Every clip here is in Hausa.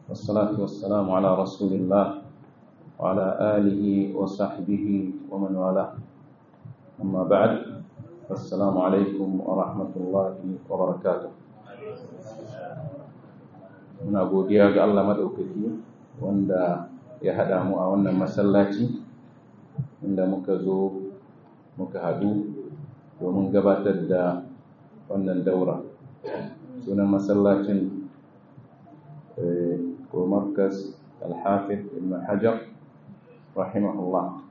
والصلاة والسلام على رسول الله وعلى آله وصحبه ومن والاه أما بعد السلام عليكم ورحمة الله وبركاته muna godiya ga Allah maɗaukaki wanda ya haɗa mu a wannan masallaci inda muka zo muka haɗu domin gabatar da wannan daura sunan masallacin ko markas alhafiz ibn hajar rahimahullah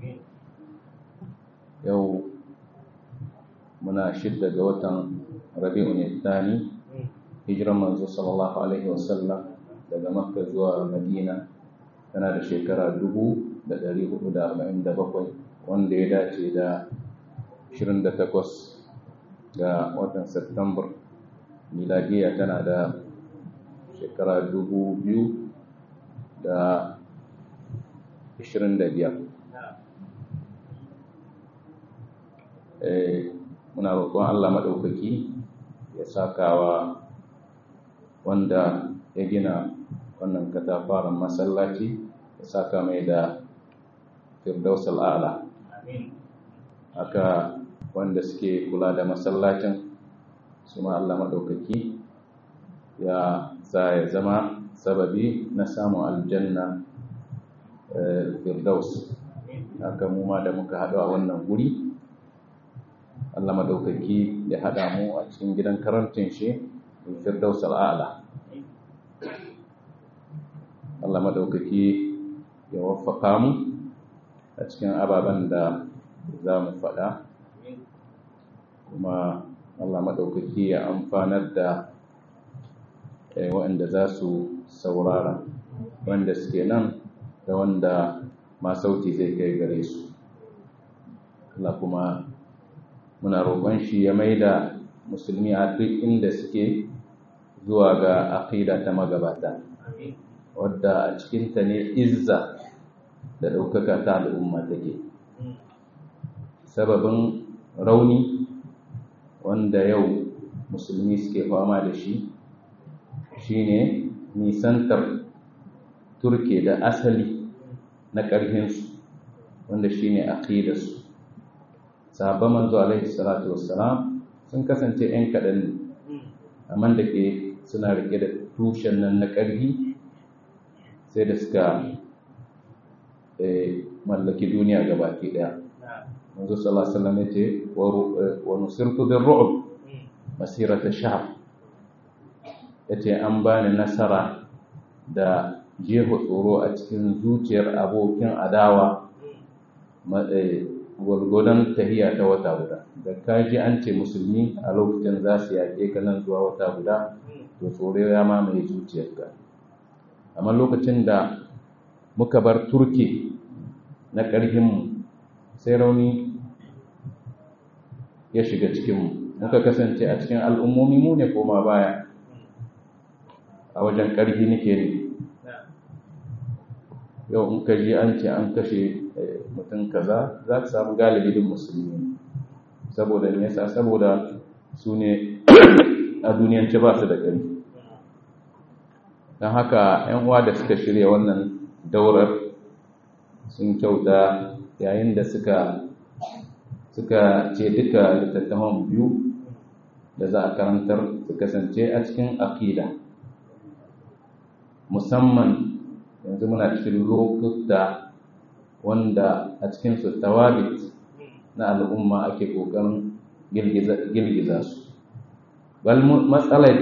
yau muna shidda ga watan rabi'un thani hijiran manzo sallallahu alaihi wasallam daga makka zuwa madina tana da shekara 1447 wanda ya dace da 28 ga watan september miladiya tana da shekara 2025 muna roƙon allah maɗaukaki ya sakawa wanda ya gina wannan katafaren masallaci ya saka mai da firdaus al'ala haka wanda suke kula da masallacin su ma Allah maɗaukaki ya sa ya zama sababi na samun aljanna firdaus haka mu ma da muka haɗu a wannan guri Allah maɗaukaki ya haɗa mu a cikin gidan karantin shi firdaus al'ala Allah maɗaukaki ya waffaka mu a cikin ababen da za mu faɗa kuma Allah maɗaukaki ya amfanar da waɗanda za su saurara wanda suke nan da wanda masauti zai kai gare su Allah kuma muna roƙon shi ya maida musulmi a duk inda suke zuwa ga aqida ta magabata wadda a cikinta ne izza da ɗaukaka ta al'umma take sababin rauni wanda yau musulmi suke fama da shi shine nisantar turke da asali na ƙarfinsu wanda shine aqidarsu sahabban manzo alaihi salatu wassalam sun kasance 'yan kaɗan ne amma da ke suna rike da tushen nan na ƙarfi sai da suka mallaki duniya gabaki daya manzo sallallahu alaihi wasallam yace wa nusirtu bir ru'b masirata shahr yace an bani nasara da jeho tsoro a cikin zuciyar abokin adawa gwargwadon tahiya ta wata guda da kaji an ce musulmi a lokacin za su yaƙe ka nan zuwa wata guda to tsoro ya mamaye zuciyarka amma lokacin da muka bar turke na ƙarfinmu sai rauni ya shiga cikinmu muka kasance a cikin al'ummomi mu ne koma baya a wajen ƙarfi nake ne yau in ka ji an ce an kashe mutum kaza za ka samu galibi din musulmi saboda nesa saboda su ne a duniyance ba su da ƙarfi don haka 'yan uwa da suka shirya wannan daurar sun kyauta yayin da suka suka ce duka littattafan biyu da za a karantar su kasance a cikin aƙida musamman yanzu muna cikin lokuta wanda a cikinsu tawabit na al'umma ake ƙoƙarin girgiza su bal matsalar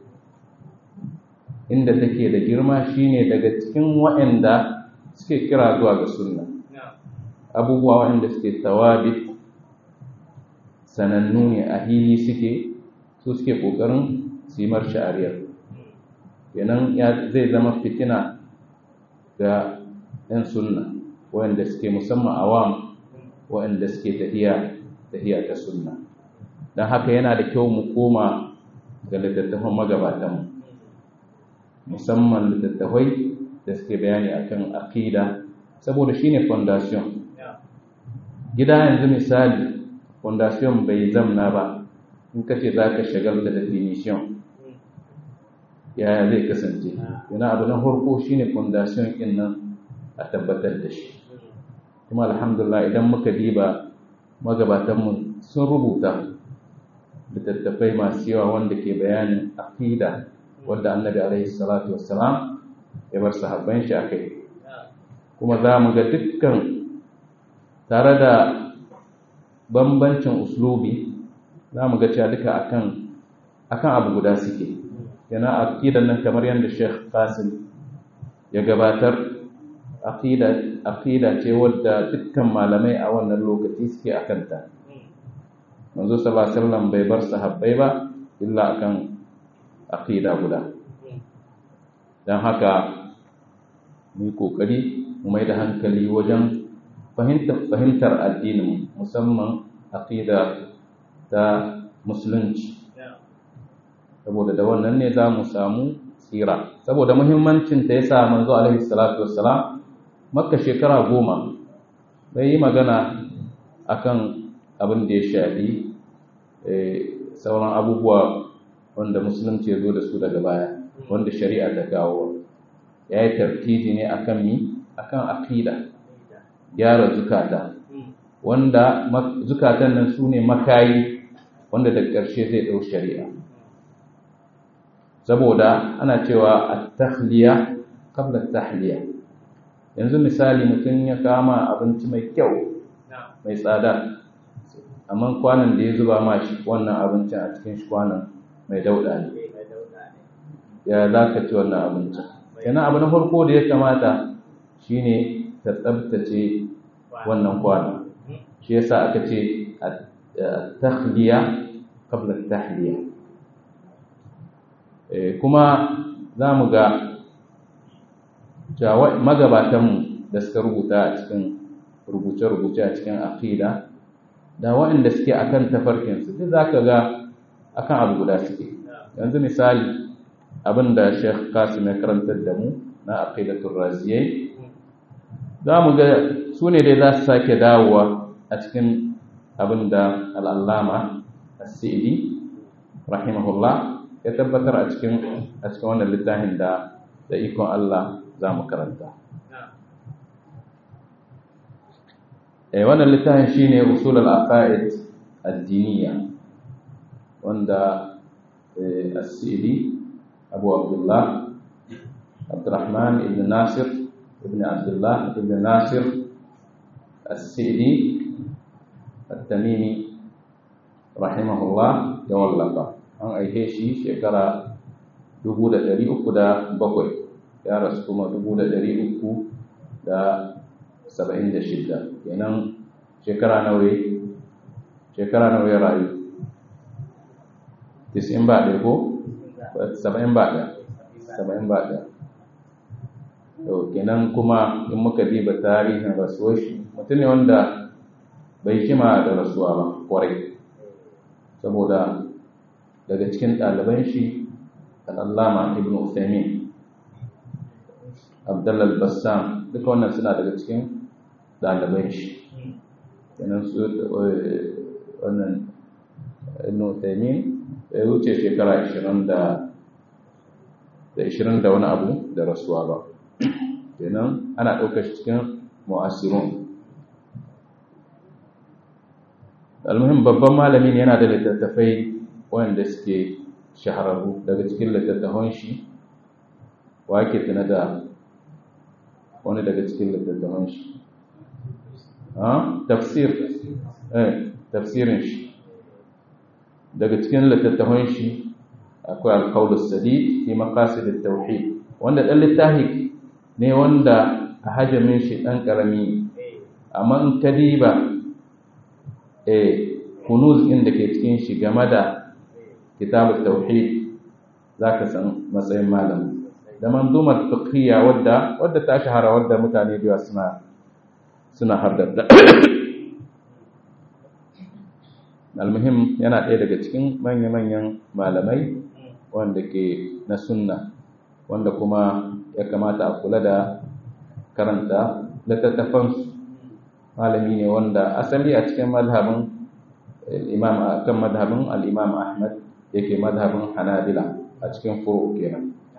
inda take da girma shine daga cikin waɗanda suke kira zuwa ga sunna abubuwa waɗanda suke tawabit sanannu ne a hili suke su suke ƙoƙarin simar sha'ariyar kenan zai zama fitina ga 'yan sunna waɗanda suke musamman awam waɗanda suke tafiya tafiya ta sunna don haka yana da kyau mu koma ga littattafan magabatanmu musamman littattafai da suke bayani akan aqida saboda shine foundation gida yanzu misali foundation bai zamna ba in kace zaka shagalta da definition yaya zai kasance yana abu na farko shine foundation ɗin nan a tabbatar da shi kuma alhamdulillah idan muka diba magabatanmu sun rubuta littattafai masu yawa wanda ke bayanin aqida wanda annabi alaihi salatu wassalam ya bar sahabban shi akai kuma za mu ga dukkan tare da bambancin uslubi za mu ga cewa duka akan akan abu guda suke yana aqidan nan kamar yadda Sheikh Qasim ya gabatar aqida aqida ce wadda dukkan malamai a wannan lokaci suke akan ta manzo sallallahu alaihi wasallam bai bar sahabbai ba illa akan aqida guda dan haka mu kokari mu mai da hankali wajen fahimtar fahimtar addinin musamman aqida ta musulunci saboda da wannan ne za mu samu tsira saboda muhimmancin ta yasa manzo alaihi salatu wassalam makka shekara goma bai yi magana akan abin da ya shafi sauran abubuwa wanda musulunci ya zo da su daga baya wanda shari'a ta kawo ya yi tartiji ne akan mi akan aqida gyara zukata wanda zukatan nan su ne makayi wanda da ƙarshe zai ɗau shari'a saboda ana cewa at-takhliya qabla at-tahliya yanzu misali mutum ya kama abinci mai kyau mai tsada amma kwanan da ya zuba ma shi wannan abincin a cikin shi kwanan mai dauda ne ya za ka ci wannan abincin yana abu na farko da ya kamata shine ta tsabtace wannan kwanan shi yasa aka ce takhliya qabla tahliya kuma za mu ga magabatanmu da suka rubuta a cikin rubuce-rubuce a cikin aqida da waɗanda suke akan tafarkinsu duk za ka ga akan abu guda suke yanzu misali abin da sheikh kasim ya karantar da mu na aqidatul raziyai za mu ga su ne dai za su sake dawowa a cikin abin da al'allama as-sidi rahimahullah ya tabbatar a cikin a cikin wannan littafin da da ikon Allah za mu karanta eh wannan littafin shine usul al-aqaid ad-diniya wanda as-sidi Abu Abdullah Abdurrahman ibn Nasir ibn Abdullah ibn Nasir as-sidi at-tamimi rahimahullah ya wallafa an aike shi shekara 307 ya rasu kuma 376 kenan shekara nawa shekara nawa ya rayu 90 ba ɗaya ko 70 ba ɗaya 70 ba ɗaya to kenan kuma in muka diba tarihin rasuwar shi mutum ne wanda bai kima da rasuwa ba kwarai saboda daga cikin ɗaliban shi al'allama ibn Uthaymin Abdullal Bassam duka wannan suna daga cikin ɗaliban shi yanan su wannan ibn Uthaymin ya wuce shekara 20 da da 20 da wani abu da rasuwa ba kenan ana ɗaukar shi cikin mu'asirun almuhim babban malamin yana da littattafai wanda suke shahararru daga cikin littattafan shi wa ake tuna da wani daga cikin littattafan shi tafsir eh tafsirin shi daga cikin littattafan shi akwai alqaulus sadid fi maqasid at-tauhid wanda dan littafi ne wanda a hajamin shi dan karami amma in kadiba eh kunuz din da ke cikin shi game da kitabut tauhid zaka san matsayin malam da manzumar fiqhiyya wadda wadda ta shahara wadda mutane da suna suna hardar almuhim yana ɗaya daga cikin manya-manyan malamai wanda ke na sunna wanda kuma ya kamata a kula da karanta littattafansu malami ne wanda asali a cikin madhabin imam kan madhabin al-imam ahmad yake madhabin hanabila a cikin furu kenan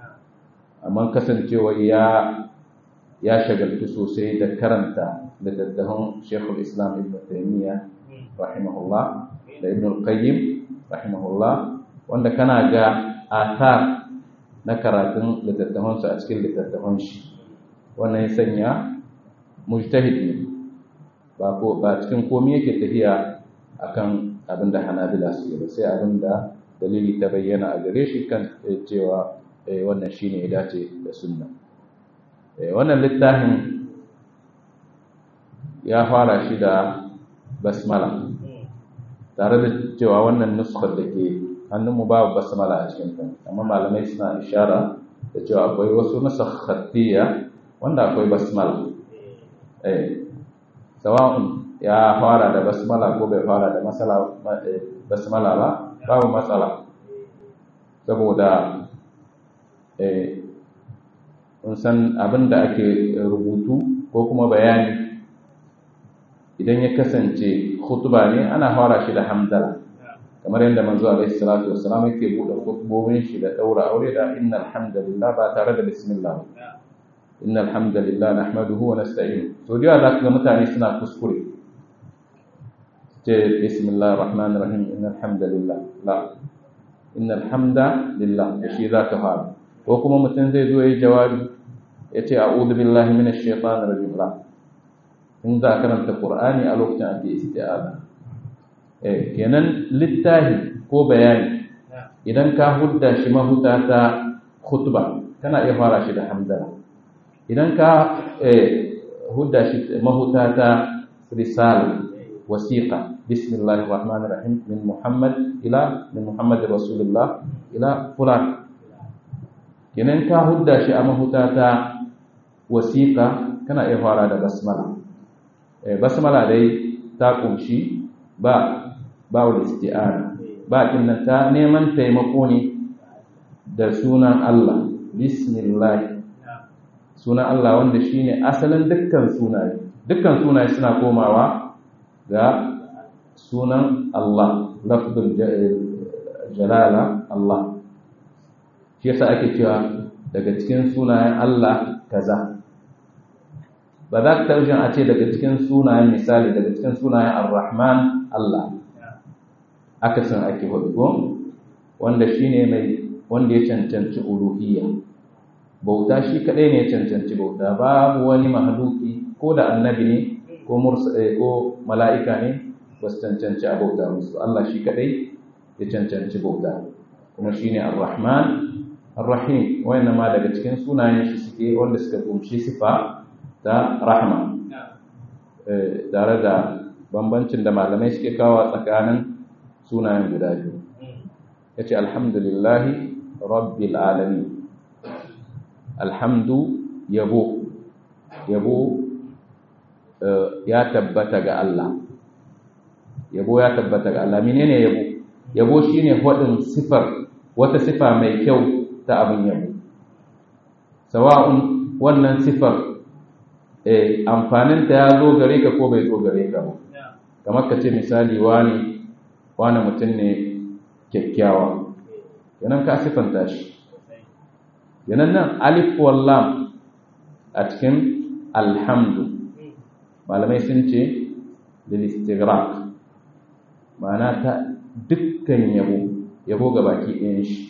amma kasancewa ya ya shagaltu sosai da karanta littattafan Sheikhul Islam Ibn Taymiyyah rahimahullah da Ibn Qayyim rahimahullah wanda kana ga athar na karatun littattafan su a cikin littattafan shi wannan ya sanya mujtahid ne ba ko ba cikin komai yake tafiya akan abin da Hanabila su yi sai abin da dalili ta bayyana a gare shi kan cewa wannan shine ya dace da sunna wannan littafin ya fara shi da basmala tare da cewa wannan nuskar da ke hannunmu babu basmala a cikin ta amma malamai suna ishara da cewa akwai wasu nusakh khattiya wanda akwai basmala eh sawa'un ya fara da basmala ko bai fara da masala basmala ba babu matsala saboda eh san abin da ake rubutu ko kuma bayani idan ya kasance khutba ne ana fara shi da hamdala kamar yadda manzo alaihi salatu wassalam yake bude khutbobin shi da daura aure da innal hamdalillah ba tare da bismillah innal hamdalillah nahmaduhu wa nasta'in to da za ga mutane suna kuskure ce bismillahir rahmanir rahim innal hamdalillah la innal hamda lillah da shi za ka fara ko kuma mutum zai zo yayi jawabi ya ce a'udhu billahi minash shaitanir rajim la in za karanta qur'ani a lokacin ake isti'aza eh kenan littahi ko bayani idan ka hudda shi mahuta ta khutba kana iya fara shi da hamdala idan ka hudda shi mahuta ta risala wasiqa bismillahir rahmanir rahim min muhammad ila min muhammad rasulullah ila fulan kenan ka hudda shi a mahuta ta wasiqa kana iya fara da basmala basmala dai ta kunshi ba ba isti'ana ba kinnan ta neman taimako ne da sunan Allah bismillah sunan Allah wanda shine asalin dukkan sunaye dukkan sunaye suna komawa ga sunan Allah lafzul jalala Allah shi yasa ake cewa daga cikin sunayen Allah kaza ba za ka taushin a ce daga cikin sunayen misali daga cikin sunayen ar-rahman Allah akasin ake hudu wanda shine mai wanda ya cancanci uluhiyya bauta shi kadai ne ya cancanci bauta babu wani mahaluki ko da annabi ne ko ko mala'ika ne ba su cancanci a bauta musu Allah shi kadai ya cancanci bauta kuma shine ar-rahman ar-rahim wayannan ma daga cikin sunayen shi suke wanda suka kumshi sifa da rahma tare da bambancin da malamai suke kawo tsakanin sunayen guda biyu ya ce alhamdulillahi rabbil alamin alhamdu yabo yabo ya tabbata ga Allah yabo ya tabbata ga Allah menene yabo yabo shine faɗin sifar wata sifa mai kyau ta abin yabo sawa'un wannan sifar eh amfaninta ya zo gare ka ko bai zo gare ka ba kamar ka ce misali wani wani mutum ne kyakkyawa yanan ka sifanta shi yanan nan alif wallam a cikin alhamdu malamai sun ce lilistigrak ma'ana ta dukkan yabo yabo ga baki ɗayan shi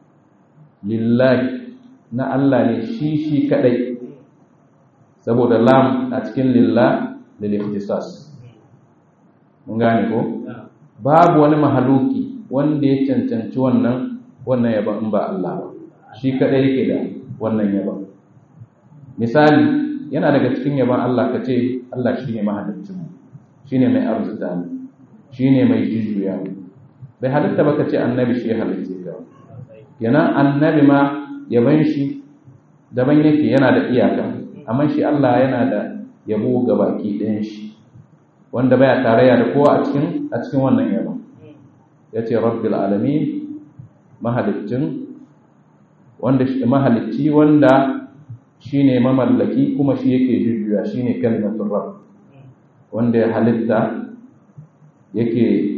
lillahi na Allah ne shi shi kadai saboda lam a cikin lillah lil ikhtisas mun gane ko babu wani mahaluki wanda ya cancanci wannan wannan yaba in ba Allah ba shi kadai yake da wannan yaba misali yana daga cikin yaban Allah kace Allah shine mahaliccin mu shine mai arzuta mu shine mai jujjuya mu bai halitta ba kace annabi shi ya halicce ka yana annabi ma yaban shi daban yake yana da iyaka amma shi Allah yana da yabo ga baki ɗayan shi wanda baya tarayya da kowa a cikin a cikin wannan yabo yace rabbil alamin mahaliccin wanda mahalicci wanda shine mamallaki kuma shi yake jujjuya shine kalimatul rabb wanda ya halitta yake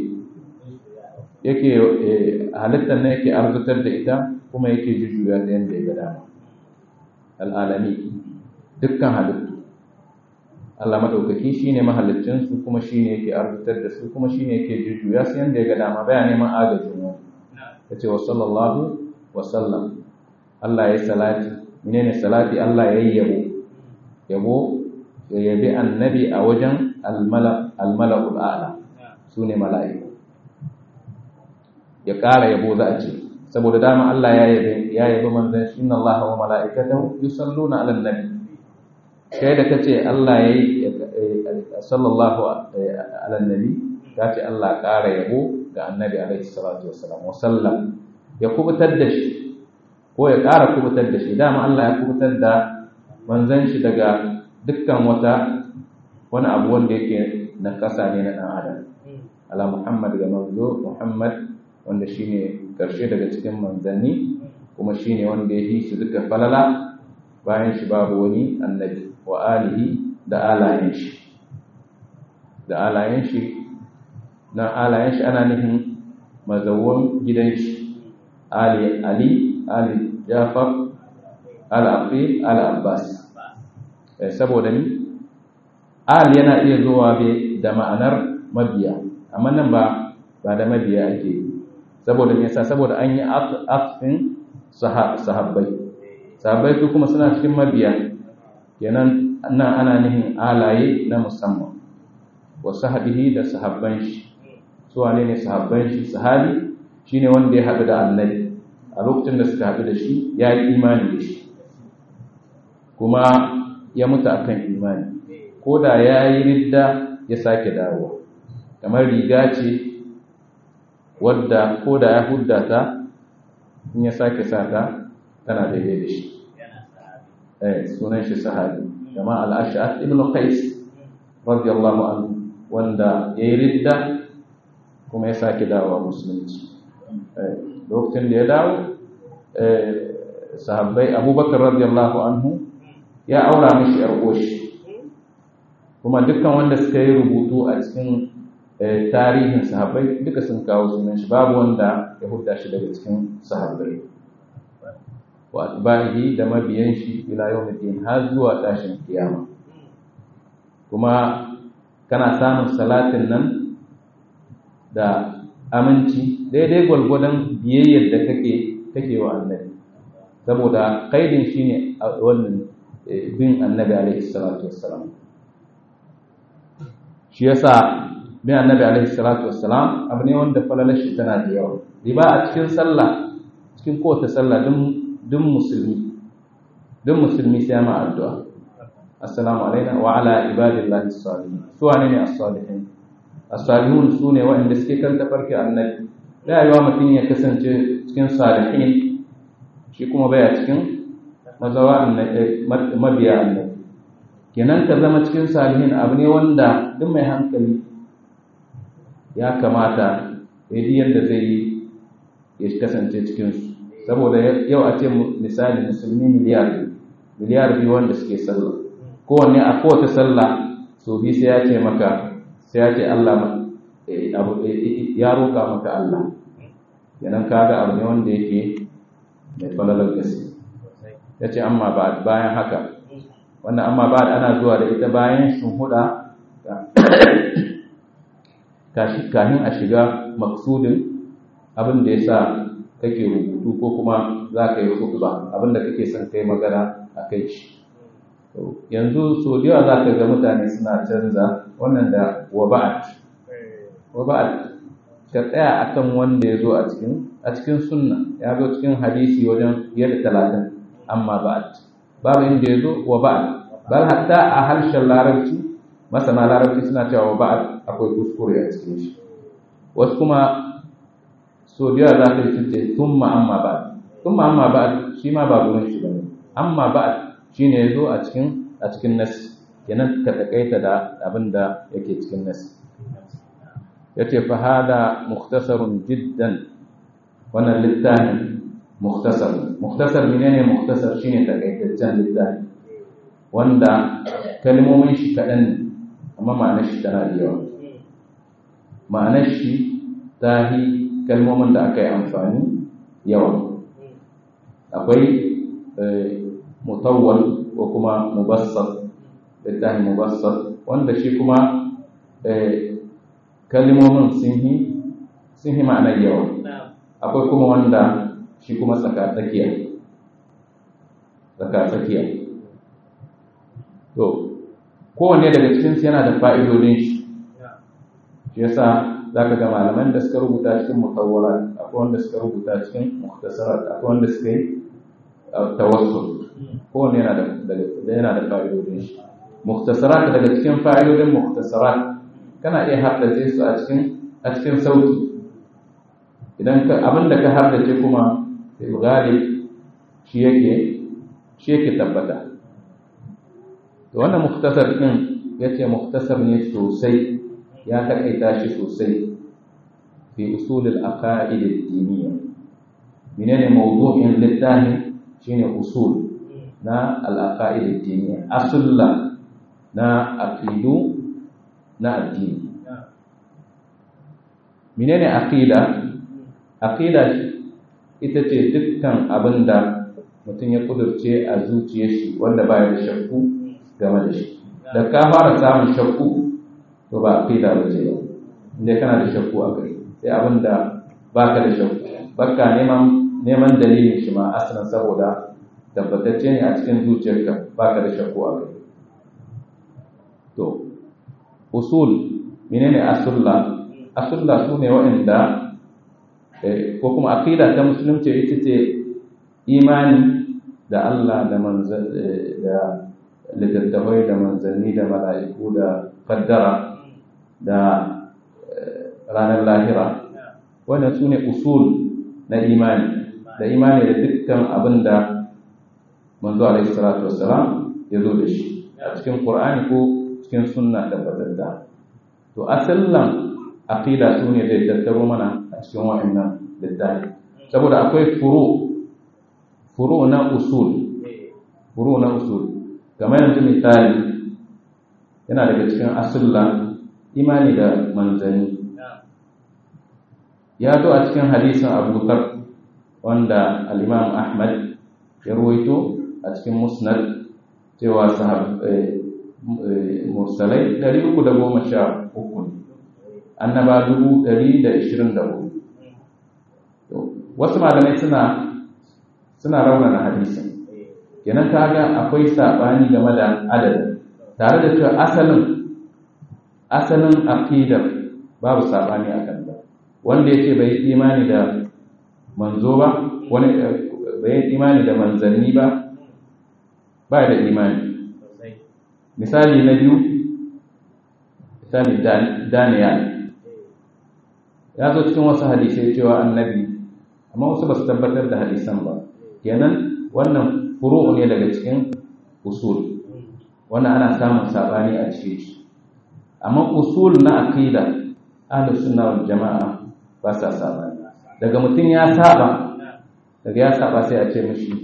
yake halittar ne yake arzutar da ita kuma yake jujjuya ta yanda ya ga dama al'alami dukkan halittu Allah madaukaki shine mahalicin su kuma shine yake arzutar da su kuma shine yake jujjuya su yanda ya ga dama baya neman agajin wani yace wa sallallahu wa sallam Allah ya salati menene salati Allah ya yabo yabo ya yabi annabi a wajen al-mala'ul a'la sune mala'iku ya ƙara yabo za a ce saboda dama Allah ya yabe ya yabi manzon shi inna Allah wa mala'ikatahu yusalluna 'alan nabi kai da kace Allah yayi sallallahu ala nabi kace Allah ƙara yabo ga annabi alaihi salatu wassalam wa sallam ya kubutar da shi ko ya ƙara kubutar da shi dama Allah ya kubutar da manzon shi daga dukkan wata wani abu wanda yake na kasa ne na dan adam ala Muhammad ga manzo Muhammad wanda shine karshe daga cikin manzanni kuma shine wanda ya yi su duka falala bayan shi babu wani annabi wa alihi da alayen shi da alayen shi na alayen shi ana nufin mazawwan gidan shi ali ali ali jafar al-aqil al-abbas saboda ni ali yana iya zuwa da ma'anar mabiya amma nan ba ba da mabiya ake yi saboda me yasa saboda an yi afin sahabbai sahabbai su kuma suna cikin mabiya kenan nan ana nihin alaye na musamman wa sahabihi da sahabban shi su wane ne sahabban shi sahabi shine wanda ya haɗu da annabi a lokacin da suka haɗu da shi ya yi imani da shi kuma ya mutu akan imani ko da ya yi ridda ya sake dawowa kamar riga ce wadda ko da ya hudda ta in ya sake sa ta tana daidai da shi eh sunan shi sahabi kama al-ash'ath ibn qais radiyallahu anhu wanda ya yi ridda kuma ya sake dawowa musulunci lokacin da ya dawo sahabbai abubakar radiyallahu anhu ya aura mishi yar uwashi kuma dukkan wanda suka yi rubutu a cikin tarihin sahabbai duka sun kawo sunan shi babu wanda ya hudda shi daga cikin sahabbai wa atba'ihi da mabiyan shi ila yawmiddin har zuwa tashin kiyama kuma kana samun salatin nan da aminci daidai gwalgwadon biyayyar da kake kake wa annabi saboda kaidin shine wannan bin annabi alaihi salatu wassalam shi yasa bin annabi alaihi salatu wassalam abu ne wanda falalashi tana da yawa riba a cikin sallah cikin kowace sallah duk musulmi duk musulmi sai ma addu'a assalamu alaina wa ala ibadillahi salihin su wane ne as-salihin as-salihun su ne waɗanda suke kan tafarki annabi da yawa mutum ya kasance cikin salihin shi kuma baya cikin mazawa mabiya annabi kenan ka zama cikin salihin abu ne wanda duk mai hankali ya kamata ya yi yadda zai yi ya kasance cikinsu saboda yau a ce misali musulmi miliyar miliyar biyu wanda suke sallah kowanne a kowace sallah so bi sai ya ce maka sai ya ce Allah ya roƙa maka Allah yanan kaga abu ne wanda yake mai falalar gaske ya ce amma ba bayan haka wannan amma ba ana zuwa da ita bayan sun huda kahin a shiga maksudin abin da ya sa kake rubutu ko kuma za ka yi ba abin da kake son kai magana a kai shi yanzu so da yawa za ka ga mutane suna canza wannan da waba'at waba'at ka tsaya akan wanda ya zo a cikin a cikin sunna ya zo cikin hadisi wajen fiye da talatin amma ba'at babu inda ya zo waba'at bal hatta a harshen larabci masana larabci suna cewa waba'at akwai kuskure a cikin shi wasu kuma so da yawa za ka yi ce tumma amma ba'at tumma amma ba'at shi ma ba gurin shi bane amma ba'at shine ya zo a cikin a cikin nasi kenan ka takaita da abin da yake cikin nasi yace fa hada mukhtasarun jiddan wannan littafin mukhtasar mukhtasar menene mukhtasar shine takaitaccen littafi wanda kalmomin shi kaɗan ne amma ma'anar shi tana da yawa ma'anar shi ta yi kalmomin da aka yi amfani yawa akwai mutawwal ko kuma mubassat littafi mubassat wanda shi kuma kalmomin sun yi sun yi ma'anar yawa akwai kuma wanda shi kuma tsakatsakiya tsakatsakiya to kowanne daga cikinsu yana da fa'idodin shi shi yasa za ka ga malaman da suka rubuta cikin mutawwalat akwai wanda suka rubuta cikin muhtasarat akwai wanda suka yi tawassul kowanne yana da yana da fa'idodin shi muhtasarat daga cikin fa'idodin muhtasarat kana iya haddace su a cikin a cikin sauti idan ka abin da ka haddace kuma ghalib shi yake shi yake tabbata to wannan muhtasar din yace muhtasar ne sosai ya takaita shi sosai fi usul al-aqaid ad-diniyya menene mawdu'in littafi shine usul na al-aqaid ad-diniyya asulla na aqidu na addini menene aqida aqida ita ce dukkan abinda mutum ya kudurce a zuciyar shi wanda baya da shakku game da shi da ka fara samun shakku to ba aqida ba ce ba inda kana da shakku a kai sai abinda baka da shakku baka neman neman dalilin shi ma asalin saboda tabbatacce ne a cikin zuciyarka baka da shakku a kai to usul menene asulla asulla su ne waɗanda ko kuma aqida ta musulunci ita ce imani da Allah da manzan da littattafai da manzanni da mala'iku da kaddara da ranar lahira wannan su ne usul na imani da imani da dukkan abin da manzo alaihi salatu wassalam ya zo da shi a cikin qur'ani ko cikin sunna tabbatar da to asallan aqida su ne da tattaro mana a cikin wa'annan littafi saboda akwai furu furu na usul furu na usul kamar yanzu misali yana daga cikin asullan imani da manzanni ya zo a cikin hadisin abubakar wanda al-imam ahmad ya ruwaito a cikin musnad cewa mursalai 313 annaba 124 wasu malamai suna suna raunana hadisin kenan kaga akwai sabani game da adadin tare da cewa asalin asalin aqidar babu sabani akan ta wanda yace bai imani da manzo ba wani bai imani da manzanni ba ba da imani misali na biyu misali Daniel ya zo cikin wasu hadisai cewa annabi amma wasu ba su tabbatar da hadisan ba kenan wannan furu ne daga cikin usul wannan ana samun sabani a cikin shi amma usul na aqida ahlus sunna wal jamaa ba sa sabani daga mutum ya saba daga ya saba sai a ce mishi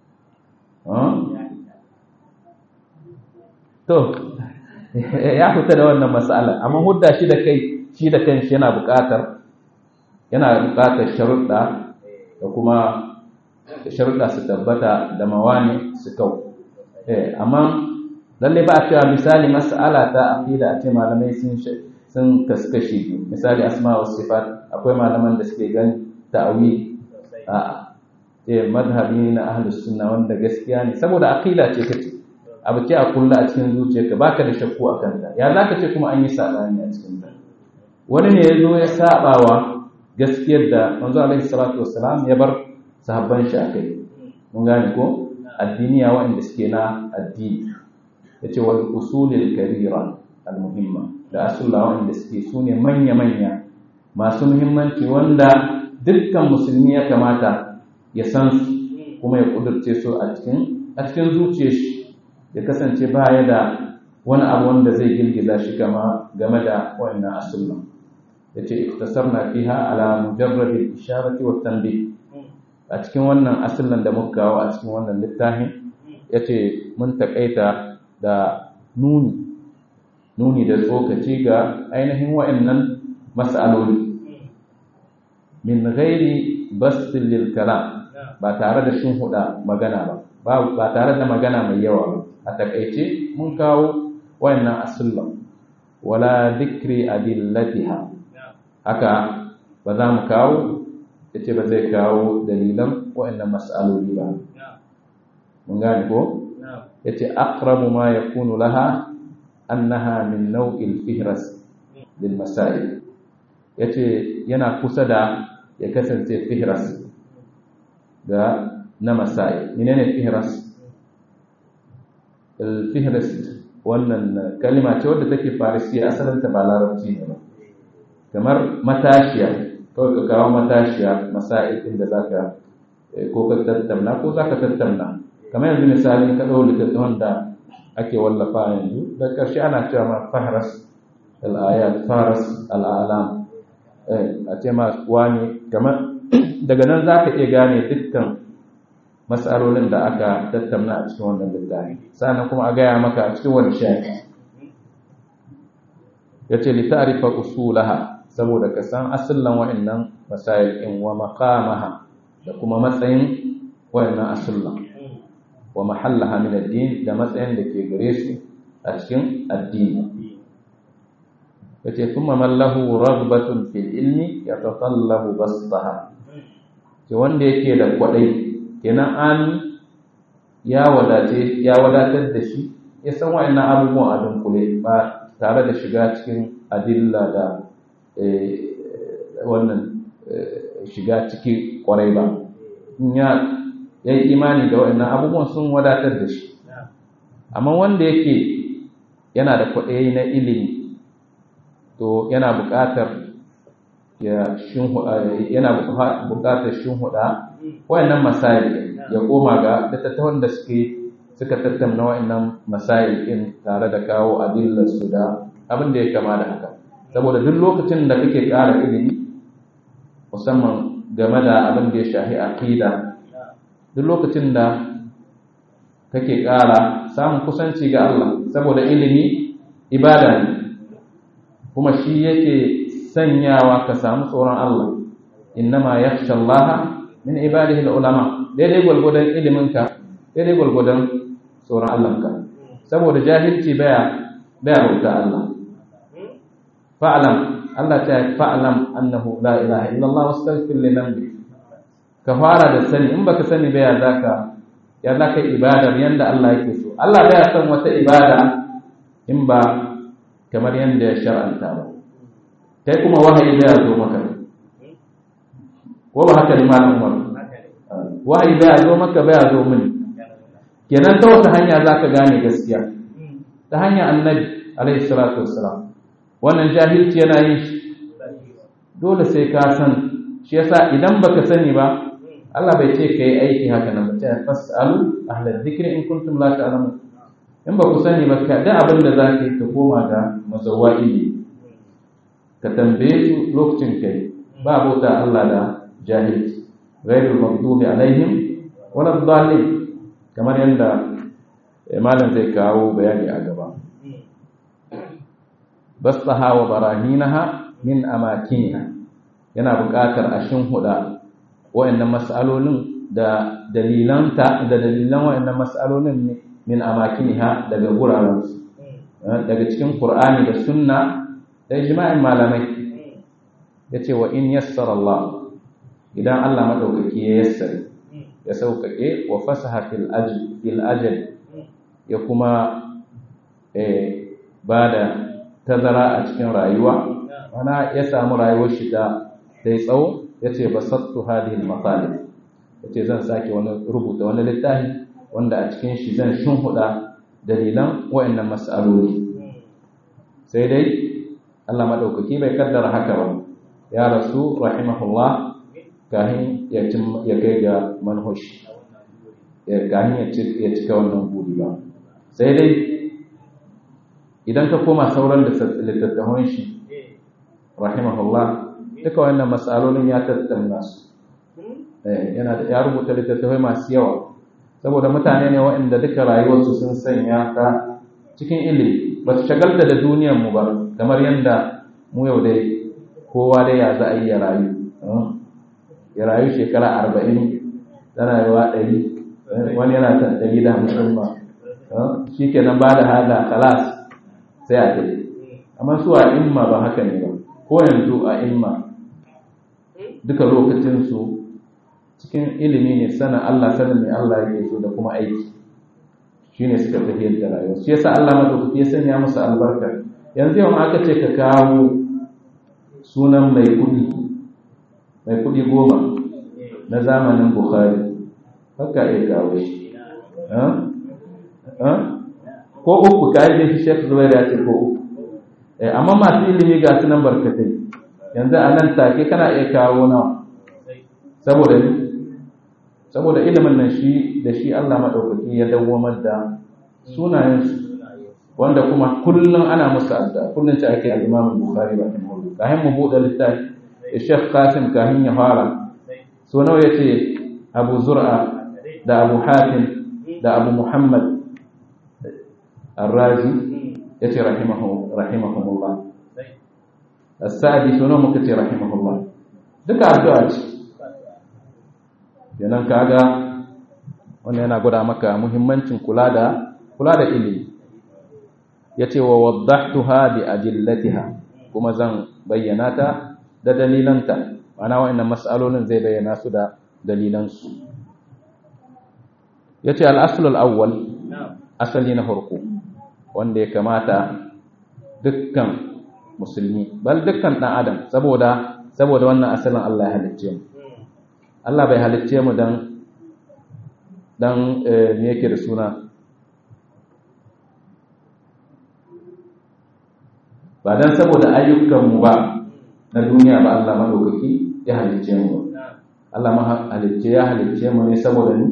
to ya fita da wannan mas'ala amma hudda shi da kai shi da kanshi yana buƙatar yana buƙatar sharuɗa da kuma sharuɗa su tabbata da mawani su kau amma lalle ba a cewa misali mas'ala ta aqida a ce malamai sun sun kaskashi biyu misali asma wa sifat akwai malaman da suke gani ta'awi a eh madhhabi na ahlus sunna wanda gaskiya ne saboda aqida ce kace abu ce a kulla a cikin zuciyarka baka da shakku akan ta ya zaka ce kuma an yi sabani a cikin ta wani ne yazo ya sabawa gaskiyar da manzo alaihi salatu wassalam ya bar sahabban shi akai mun gane ko addiniya wanda suke na addini yace wal usulil kabira al muhimma da asulla wanda suke sune manya manya masu muhimmanci wanda dukkan musulmi ya kamata ya san su kuma ya kudurce su a cikin a cikin zuciyar shi ya kasance baya da wani abu wanda zai girgiza shi gama game da wannan asulla yace iktasarna fiha ala mujarrad al-isharati wa tanbih a cikin wannan asullan da muka kawo a cikin wannan littafin yace mun takaita da nuni nuni da tsokaci ga ainihin wa'annan mas'aloli min ghairi bastil lil kalam ba tare da shin huda magana ba ba tare da magana mai yawa a takaice mun kawo wayannan asullan wala dhikri adillatiha haka ba za mu kawo yace ba zai kawo dalilan wayannan mas'aloli ba mun gane ko yace aqrabu ma yakunu laha annaha min naw'il fihras lil masail yace yana kusa da ya kasance fihras ga na masail menene fihras al fihras wannan kalima ce wadda take farisi asalin ta ba larabci ne ba kamar matashiya kawai ka kawo matashiya masail din da zaka ko ka tattauna ko zaka tattauna kamar yanzu misali ka ɗau littattafan da ake wallafa yanzu da ƙarshe ana cewa ma fahras al'ayat faras al'alam a ce ma wani kamar daga nan za ka iya gane dukkan matsalolin da aka tattauna a cikin wannan littafi sannan kuma a gaya maka a cikin wani shafi ya ce litarifa usulaha saboda ka san asallan wa'annan masail in wa maqamaha da kuma matsayin wa'annan asallan wa mahallaha min ad-din da matsayin da ke gare su a cikin addini yace thumma man lahu raghbatun fil ilmi yatatallabu bastaha ce wanda yake da kwadai kenan an ya wadace ya wadatar da shi ya san wa'annan abubuwan a dunkule ba tare da shiga cikin adilla da wannan shiga ciki kwarai ba in ya ya yi imani da waɗannan abubuwan sun wadatar da shi amma wanda yake yana da kwaɗayi na ilimi to yana buƙatar ya yana buƙatar shinhuɗa waɗannan masayil ya koma ga littattafan da suke suka tattauna waɗannan masayil ɗin tare da kawo adillar su da abin da ya kama da haka saboda duk lokacin da kake ƙara ilimi musamman game da abin da ya shafi aqida duk lokacin da kake ƙara samun kusanci ga Allah saboda ilimi ibada ne kuma shi yake sanyawa ka samu tsoron Allah innama yakhsha Allah min ibadihi ulama daidai gwalgwadon iliminka daidai gwalgwadon tsoron Allahnka saboda jahilci baya baya bauta Allah fa'lam Allah ta fa'lam annahu la ilaha illallah wastaghfir li dhanbi ka fara da sani in baka sani ba ya zaka ya zaka ibadar yanda Allah yake so Allah baya son wata ibada in ba kamar yanda ya shar'anta ba kai kuma wahayi baya zo maka ko ba haka ne malam Umar wahayi baya zo maka baya zo mini kenan ta wata hanya zaka gane gaskiya ta hanya annabi alaihi salatu wassalam wannan jahilci yana yin shi dole sai ka san shi yasa idan baka sani ba Allah bai ce kai aiki haka nan ba ta fasalu ahla dhikri in kuntum la ta'lamun in ba ku sani ba ka da abin da zaka yi ka koma ga mazawai ka tambaye su lokacin kai ba bauta Allah da jahilci ghairul maghdubi alaihim wala dhalin kamar yanda malam zai kawo bayani a gaba bastaha wa barahinaha min amakiniha yana buƙatar a shinhuda wayannan mas'alolin da dalilanta da dalilan wayannan mas'alolin min amakiniha daga guraren su daga cikin Qur'ani da Sunna da ijma'in malamai yace wa in yassara Allah idan Allah madaukaki ya yassare ya sauƙaƙe wa fasaha fil ajl fil ajal ya kuma eh bada tazara a cikin rayuwa wana ya samu rayuwar shi da dai tsawo ya ce basattu hadhihi al-maqalib ya ce zan sake wani rubuta wani littafi wanda a cikin shi zan shimhuda dalilan wayannan mas'aloli sai dai Allah madaukaki bai kaddara haka ba ya rasu rahimahullah kahin ya ya kai ga manhosh ya kahin ya cika wannan buri ba sai dai idan ka koma sauran da littattafan shi rahimahullah duka wannan matsalolin ya tattauna su yana da ya rubuta littattafai masu yawa saboda mutane ne waɗanda duka rayuwarsu sun sanya ta cikin ilimi ba su shagalta da duniyar mu ba kamar yadda mu yau dai kowa dai ya za a yi ya rayu ya rayu shekara arba'in tana yawa ɗari wani yana ta ɗari da hamsin ma shi ke nan ba da hada kalas sai a tafi amma su a imma ba haka ne ba ko yanzu a imma duka lokacinsu cikin ilimi ne sanin Allah sanin mai Allah yake so da kuma aiki shi ne suka tafiyar da rayuwa shi yasa Allah madaukaki ya sanya musu albarka yanzu yau aka ce ka kawo sunan mai kudi mai kudi goma na zamanin Bukhari haka iya kawo shi ko uku ka yi shi Sheikh Zubair ya ce ko uku amma masu ilimi ga sunan barkatai yanzu a nan take kana iya kawo nawa saboda saboda ilimin nan shi da shi Allah madaukaki ya dawwamar da sunayensu wanda kuma kullum ana musu adda kullum ta ake al-Imam Bukhari ba ta mawdu kahin mu bude littafi Sheikh Qasim kahin ya fara so nawa yace Abu Zur'a da Abu Hatim da Abu Muhammad Ar-Razi yace rahimahu rahimahumullah As-Sa'di so nawa muka ce rahimahullah duka addu'a ce yanan kaga wannan yana gwada maka muhimmancin kula da kula da ilimi yace wa waddahtuha bi adillatiha kuma zan bayyana ta da dalilanta ana wa'annan mas'alolin zai bayyana su da dalilan su yace al-aslu al-awwal asali na farko wanda ya kamata dukkan musulmi bal dukkan dan adam saboda saboda wannan asalin Allah ya halicce mu Allah bai halicce mu dan dan me yake da suna ba dan saboda ayyukanmu ba na duniya ba Allah madaukaki ya halicce mu Allah ma halicce ya halicce mu ne saboda ni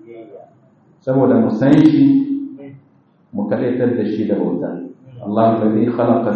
saboda mu san shi mu kadaitar da shi da bauta Allah alladhi khalaqa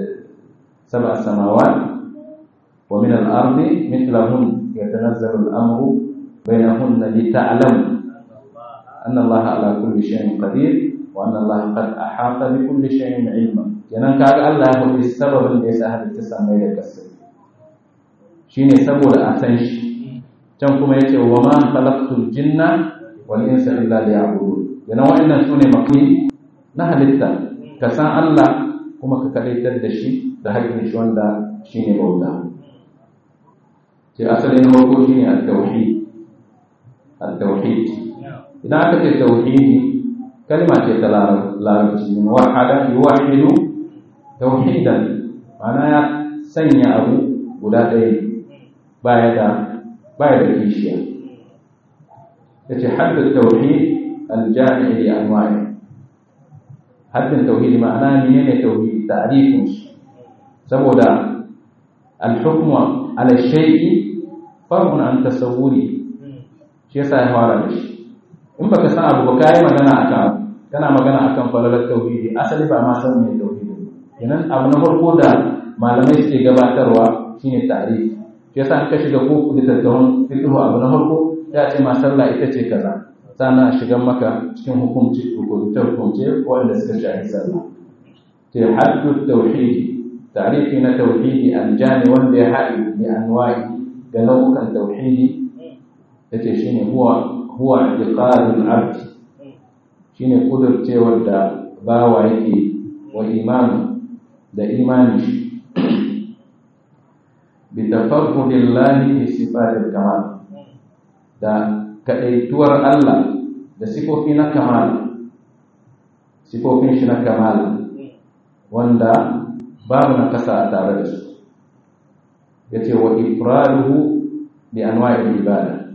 sab'a samawati wa min al-ardi mithlahun yatanazzalu al-amru bainahunna lita'lamu anna Allah ala kulli shay'in qadir wa anna Allah qad ahata bi kulli shay'in 'ilma kenan kaga Allah ya faɗi sababin da yasa halitta samai da kasai shine saboda a san shi can kuma yace wa ma khalaqtul jinna wal insa illa liya'budun kenan wa'annan sune makni na halitta ka san Allah kuma ka kadaitar da shi da haƙƙin shi wanda shine bauta sai asalin farko shine at-tauhid at-tauhid idan aka ce tauhidi kalma ce ta larabci min wahada yuwahidu tauhidan ma'ana ya sanya abu guda ɗaya baya da baya da kishiya yace haddu tauhid al-jami' li anwa'i haddin tauhidi ma'ana menene tauhidi ta'rifin shi saboda al-hukmu ala shay'i far'un an tasawwuri shi yasa ya fara da shi in baka san abu ba kai magana akan abu kana magana akan falalar tauhidi asali ba ma san me tauhidi kenan abu na farko da malamai suke gabatarwa shine ta'rif shi yasa ka shiga ko littattafan fiqh abu na farko ya ce ma sallah ita ce kaza sannan a shigan maka cikin hukunci hukunce hukunce wanda suka shafi sallah ce haddu tauhidi ta'rifi na tauhidi aljani wanda ya haɗi bi anwa'i ga nau'ukan tauhidi yace shine huwa huwa i'tiqadul abd shine kudurcewar da bawa yake wa imani da imani shi bi tafarrudillahi bi sifatil kamal da kadaituwar Allah da sifofi na kamal sifofin shi na kamal wanda babu na kasa a tare da su yace wa ifraduhu bi anwa'il ibada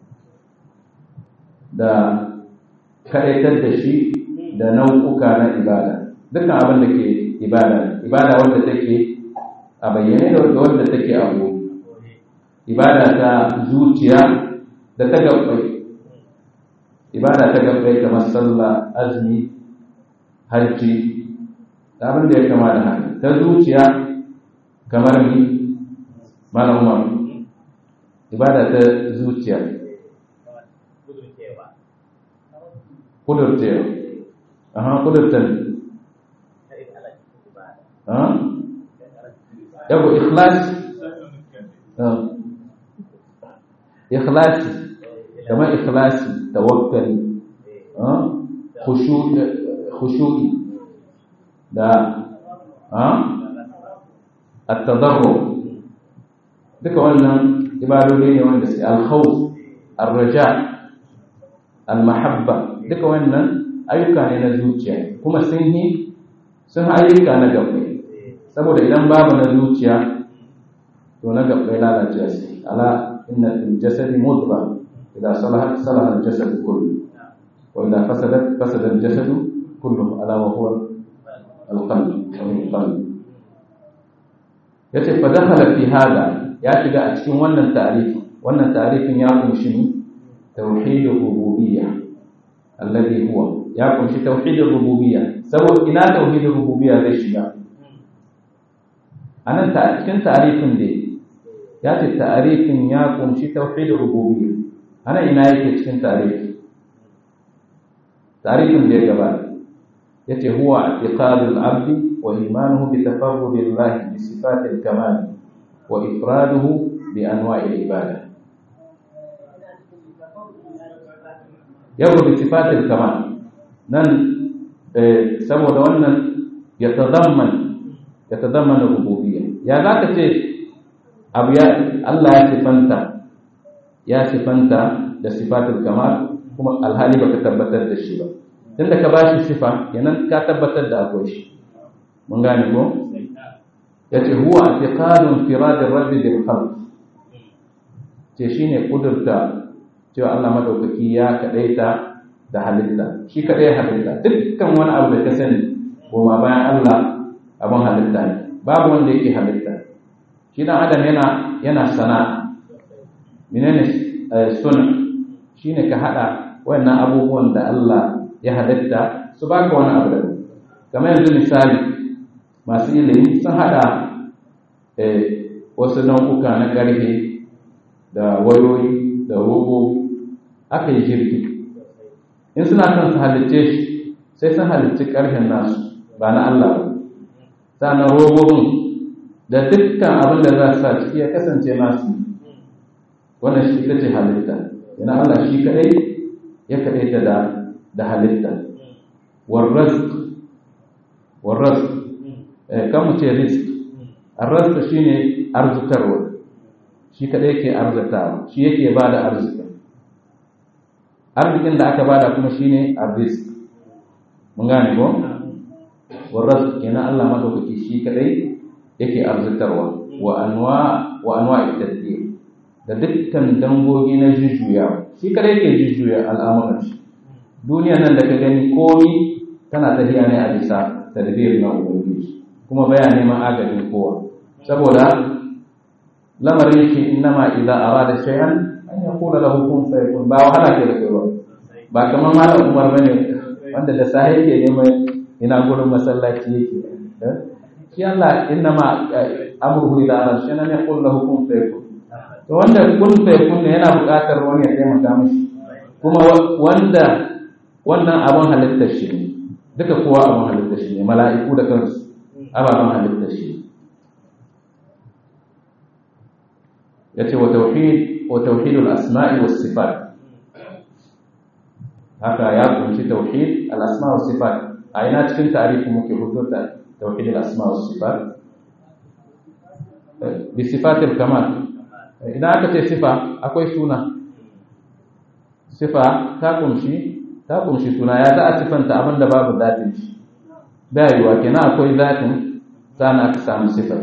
da kadaitar da shi da nau'uka na ibada dukkan abin da ke ibada ibada wanda take a bayyane da wanda take a gobe ibada ta zuciya da ta gabbai ibada ta gabbai kamar sallah azumi hajji da abin da ya kama da haka ta zuciya kamar ni malam umar ibada ta zuciya kudurtewa aha kudurtan aha yabo ikhlas ikhlasi kamar ikhlasi tawakkali khushu'i da at-tadarru duka wannan ibadodi ne wanda sai al-khawf ar-raja al-mahabba duka wannan ayyuka ne na zuciya kuma sun yi sun ayyuka na gabbai saboda idan babu na zuciya to na gabbai lalacewa sai ala inna fil jasadi mudghah idza salahat salaha al-jasad kullu wa idza fasadat fasada al-jasad kullu ala wa huwa al-qalb al-qalb yace fa dakhala fi hada ya shiga a cikin wannan ta'rifi wannan ta'rifin ya kunshi ni tauhid rububiyya alladhi huwa ya kunshi tauhid rububiyya saboda ina tauhid rububiyya zai shiga anan ta cikin ta'rifin da ya ce ta'rifin ya kunshi tauhid rububiyya anan ina yake cikin ta'rifi ta'rifin da ya gabata yace huwa i'tiqadul abdi wa imanuhu bi tafarrudillahi bi sifatil kamal wa ifraduhu bi anwa'il ibadah yau bi sifatil kamal nan saboda wannan ya tazamman ya tazamman rububiyya ya zaka ce abu ya Allah ya sifanta ya sifanta da sifatul kamal kuma alhali baka tabbatar da shi ba tunda ka bashi sifa kenan ka tabbatar da akwai shi mun gane ko yace huwa i'tiqadun firad ar-rabb bil khalq ce shine kudurta cewa Allah madaukaki ya kadaita da halitta shi kadai halitta dukkan wani abu da ka sani goma bayan Allah abin halitta ne babu wanda yake halitta shi dan adam yana yana sana'a menene sunna shine ka hada wannan abubuwan da Allah ya halitta su baka wani abu da kamar yanzu misali masu ilimi sun hada wasu nau'uka na karfe da wayoyi da rogo aka yi jirgi in suna kan su halicce shi sai sun halicci karfen nasu ba na Allah ba sannan robobin da dukkan abin da za su sa ciki ya kasance nasu wannan shi ita ce halitta yana Allah shi kadai ya kadai ta da da halitta warrazq warrazq eh kan mu ce rizq arrazq shine arzutarwa shi kadai yake arzatawa shi yake bada arziki arzikin da aka bada kuma shine arrizq mun gane ko warrazq kenan Allah madaukaki shi kadai yake arzutarwa wa anwa wa anwa tadbir da dukkan dangogi na jujjuya shi kadai ke jujjuya al'amuran shi duniya nan da ka gani komi tana tafiya ne a bisa tadbir na ubangiji kuma baya neman agajin kowa saboda lamarin shi innama idza arada shay'an an yaqula lahu kun fayakun ba wahala ke da kai ba ba kamar malam Umar bane wanda da sahi yake neman ina gurin masallaci yake shi Allah innama amruhu idza arada shay'an an yaqula lahu kun fayakun to wanda kun fayakun ne yana buƙatar wani ya taimaka mishi kuma wanda wannan abin halittar shi ne duka kowa abin halittar shi ne mala'iku da kansu ababen halittar shi ya ce wa tauhidul asma'i was sifat haka ya kunshi tauhid al-asma was sifat a ina cikin tarihi muke hukunta tauhidul asma was sifat bi sifatil kamal idan aka ce sifa akwai suna sifa ta kunshi ta kunshi suna ya za a sifanta abin da babu zatin shi da yiwa kenan akwai zatin sana aka samu sifar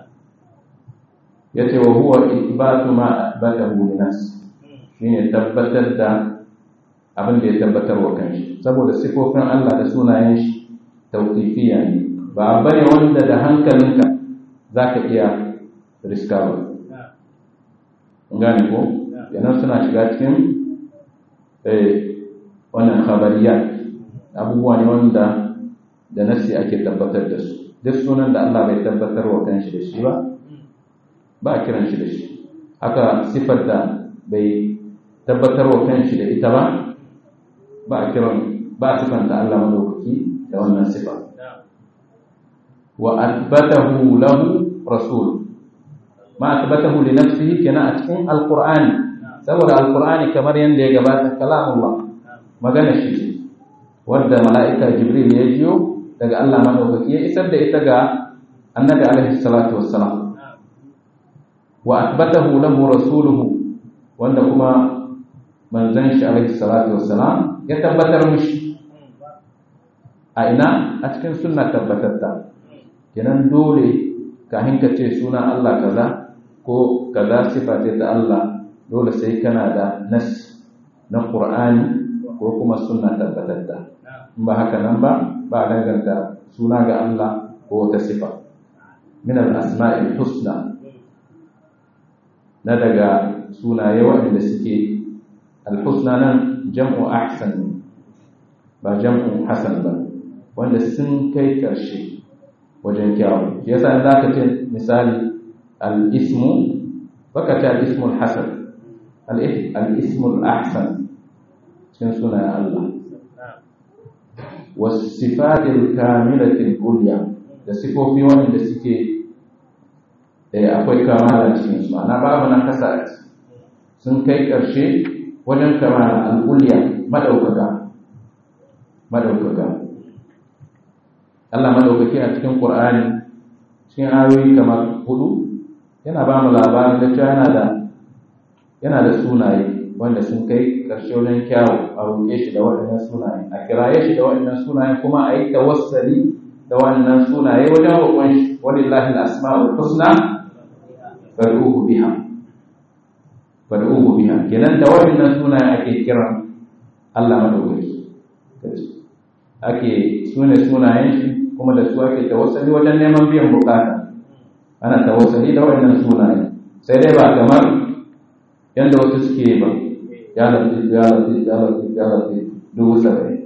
ya ce wa huwa ibatu ma batahu li nafsi shine tabbatar da abin da ya tabbatar wa kanshi saboda sifofin Allah da sunayen shi tawqifiya ne ba bane wanda da hankalinka zaka iya riska ba gane ko yana suna shiga cikin wannan khabariyat abubuwa ne wanda da nasi ake tabbatar da su duk sunan da Allah bai tabbatar wa kanshi da shi ba ba a kiran shi da shi haka sifar da bai tabbatar wa kanshi da ita ba ba a kiran ba a sifanta Allah madaukaki da wannan sifa wa athbatahu lahu rasul ma athbatahu li nafsihi kana a cikin alqur'ani saboda alqur'ani kamar yanda ya gabata kalamullah magana shi wanda mala'ika jibril ya jiyo daga Allah madaukaki ya isar da ita ga annabi alaihi salatu wassalam wa athbatahu lahu rasuluhu wanda kuma manzon shi alaihi salatu wassalam ya tabbatar mishi a ina a cikin sunna tabbatatta kenan dole kafin ka ce sunan Allah kaza ko kaza sifa ce ta Allah dole sai kana da nas na Qur'ani ko kuma sunna tabbatatta in ba haka nan ba ba danganta suna ga Allah ko wata sifa min al-asma'il husna na daga sunaye waɗanda suke al-husna nan jam'u ahsan ba jam'u hasan ba wanda sun kai ƙarshe wajen kyawu shi yasa za ka ce misali al-ismu baka ce al-ismu al-hasan al-ismu al-ahsan cikin sunayen Allah wasifatil kamilatil ulya da sifofi wanda suke akwai kamala cikin su ma'ana babu na kasa sun kai ƙarshe wajen kamala al-ulya madaukaka madaukaka Allah madaukaki a cikin Qur'ani cikin ayoyi kamar hudu yana ba mu labarin da cewa yana da yana da sunaye wanda sun kai ƙarshe wajen kyawu a roƙe shi da waɗannan sunaye a kiraye shi da waɗannan sunaye kuma a yi tawassali da waɗannan sunaye wajen roƙon shi walillahi al-asma'ul husna fad'uhu biha fad'uhu biha kenan da waɗannan sunaye ake kiran Allah madaukaki ake sune sunayen shi kuma da su ake tawassali wajen neman biyan bukata ana tawassali da waɗannan sunaye sai dai ba kamar yadda wasu suke ba ya latif ya latif ya latif ya latif dubu saba'in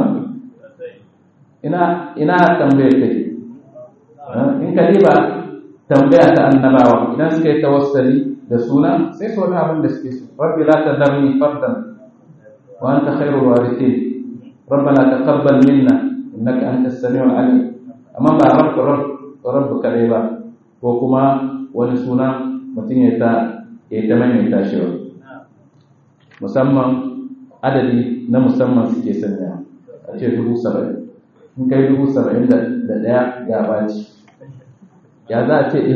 ina ina tambayar take in ka diba tambaya ta annabawa idan suka yi tawassali da suna sai su wani abin da suke so rabbi la tadarni fardan wa anta khairul warithin ربنا تقبل منا انك انت السميع العليم amma ba rabb rabb rabb kare ba ko kuma wani suna mutum ya ta ya ta maimaita shi ba musamman adadi na musamman suke sanya a ce dubu saba'in in kai dubu saba'in da ɗaya ya ɓaci ya za a ce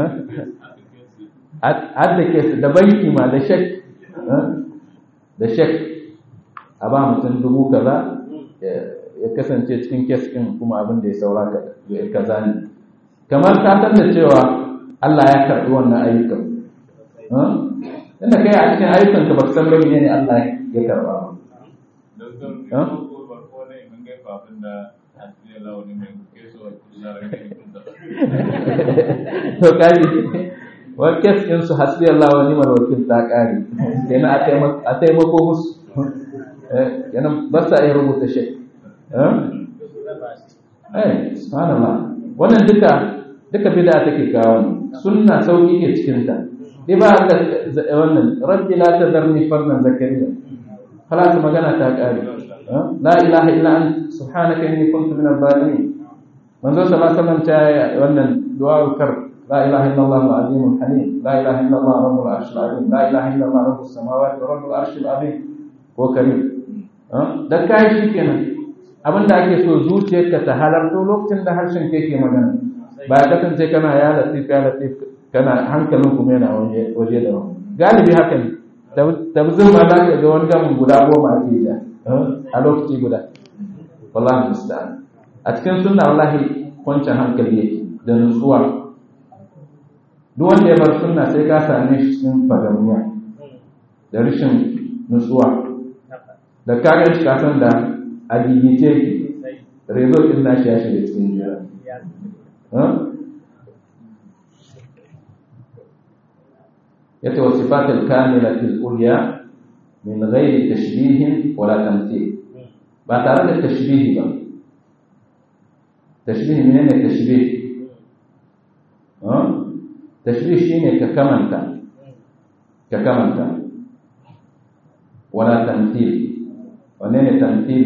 har da ke da banki ma da shek da shek a ba mutum dubu kaza ya kasance cikin kes ɗin kuma abin da ya saura kaza ne kamar ka san da cewa Allah ya karɓi wannan ayyukan inda kai a cikin ayyukan ka baka san ba ne Allah ya karɓa ba to kaji wani kes ɗin su hasbi Allah wa ni'mal wakil ta ƙare kenan a taimako musu yana ba sa iya rubuta shi eh subhanallah wannan duka duka bid'a take kawo sunna sauki ke cikin ta dai ba ka wannan rabbi la tadarni fardan zakariya khalas magana ta kare la ilaha illa ant subhanaka inni kuntu min adh-dhalimin manzo sallallahu alaihi wasallam ta wannan du'a kar la ilaha illa allah al-azim al-halim la ilaha illa allah rabbul arshil azim la ilaha illa allah rabbus samawati wa rabbul arshil azim ko karim dan kai shi kenan abinda ake so zuciyarka ta halarto lokacin da harshen ke ke magana ba ya kasance kana ya latif ya latif kana hankalin kuma yana waje da wani galibi haka ne tabzin ma za ka ga wani gamin guda goma ake da a lokaci guda wallahi musta'an a cikin sunna wallahi kwancin hankali yake da nutsuwa duk wanda ya bar sunna sai ka same shi cikin fadamuwa da rashin nutsuwa da kayan shi kasan da a gigice ki rezo din nashi ya shiga cikin jira yace wa sifatul kamilatul ulya min ghairi tashbih wala tamthil ba tare da tashbih ba tashbih menene tashbih tashbih shine ka kamanta ka kamanta wala tamthil wanne ne tamthil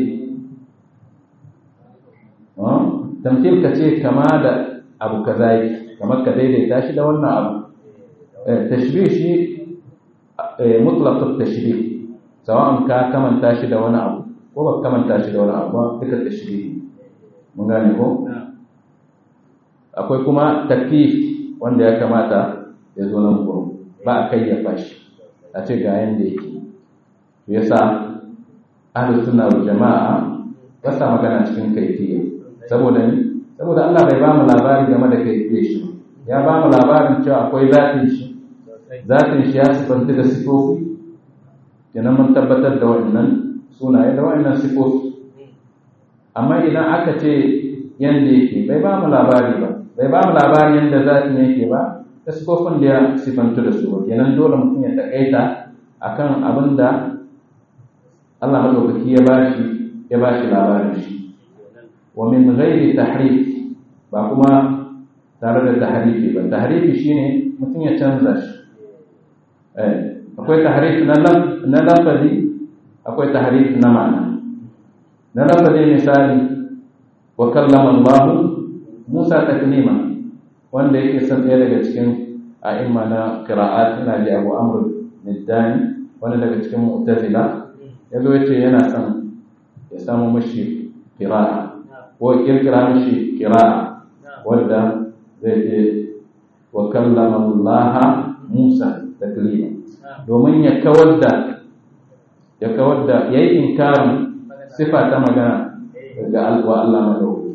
tamthil ka ce kama da abu kaza yake kamar ka daidaita shi da wannan abu tashbih shi mutlaqat tashbih sawa'an ka kamanta shi da wani abu ko ba kamanta shi da wani abu ba duka tashbih mun gane ko akwai kuma taklif wanda ya kamata ya zo nan gurin ba a kayyafa shi a ce ga yanda yake yasa ahlus sunna wal jama'a ba sa magana cikin kaifiya saboda ni saboda Allah bai ba mu labari game da kaifiyar shi ya ba mu labarin cewa akwai zatin shi zatin shi ya sifanta da sifofi kenan mun tabbatar da wannan sunaye da wannan sifofi amma idan aka ce yanda yake bai ba mu labari ba bai ba mu labari yanda zatin yake ba da sifofin da ya sifanta da su ba kenan dole mutum ya takaita akan abin da Allah madaukaki ya bashi ya bashi labarin shi wa min ghairi tahrif ba kuma tare da tahrifi ba tahrifi shine mutum ya canza shi akwai tahrif na lafazi akwai tahrif na ma'ana na lafazi misali wa kallama Allah Musa taklima wanda yake son ɗaya daga cikin a'imma na qira'at ina ji Abu Amr Niddani wanda daga cikin Mu'tazila yazo yace yana son ya samu mashi qira'a ko kirkira mashi qira'a wanda zai ce wa kallama Allah Musa taklima domin ya kawar da ya kawar da yayi inkarin sifa ta magana daga alwa Allah madaukaki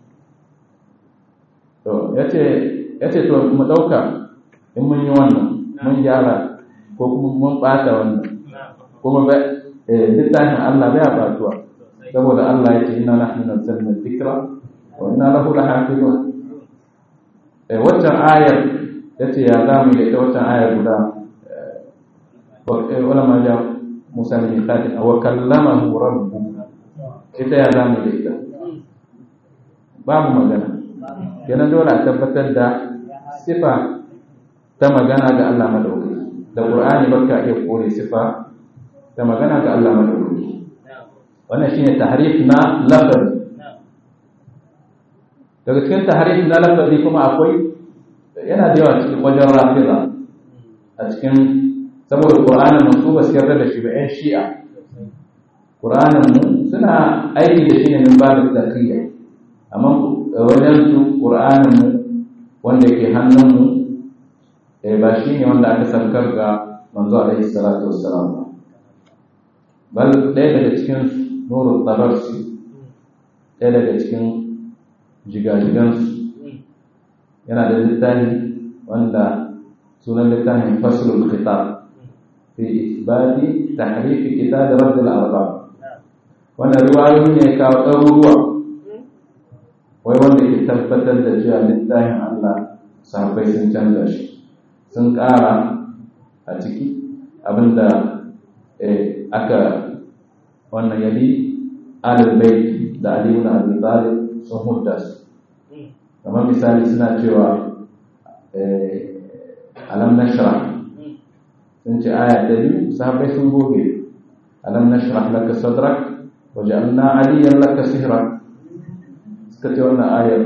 to yace yace to mu dauka in mun yi wannan mun gyara ko kuma mun bata wannan kuma ba littafin Allah bai batuwa saboda Allah yace inna nahnu nazzalna dhikra wa inna lahu lahafizun eh waccan ayar yace ya zamu da ita waccan ayar guda wala ma ja Musa min miqatin aw kallamahu rabbuhu ita ya zamu da ita babu magana kenan dole a tabbatar da sifa ta magana ga Allah madaukaki da Qur'ani baka iya kore sifa ta magana ga Allah madaukaki wannan shine tahrif na lafaz daga cikin tahrif na lafazi kuma akwai yana da yawa cikin wajen rafiza a cikin saboda Qur'anin mu su ba su yarda da shi ba ƴan Shi'a Qur'anin mu suna aiki da shi ne min babu taqiyya amma wajen su ƙur'anin mu wanda ke hannun mu ba shi ne wanda aka saukar ga manzo alaihi salatu wassalam ba bal ɗaya daga cikin nurul tabarsi ɗaya daga cikin jigajigansu yana da littafi wanda sunan littafin faslul khitab fi isbati tahrif kitab rabbil arbab wannan riwayoyi ne kawo ɗaruruwa wai wanda ke tabbatar da cewa littafin Allah sahabbai sun canza shi sun ƙara a ciki abinda aka wannan yadi alibai da aliyu na abi talib sun hudda su kamar misali suna cewa alam nashra sun ce aya ta biyu sahabbai sun goge alam nashra laka sadrak wa ja'alna aliyan laka sihrak suka ce wannan ayar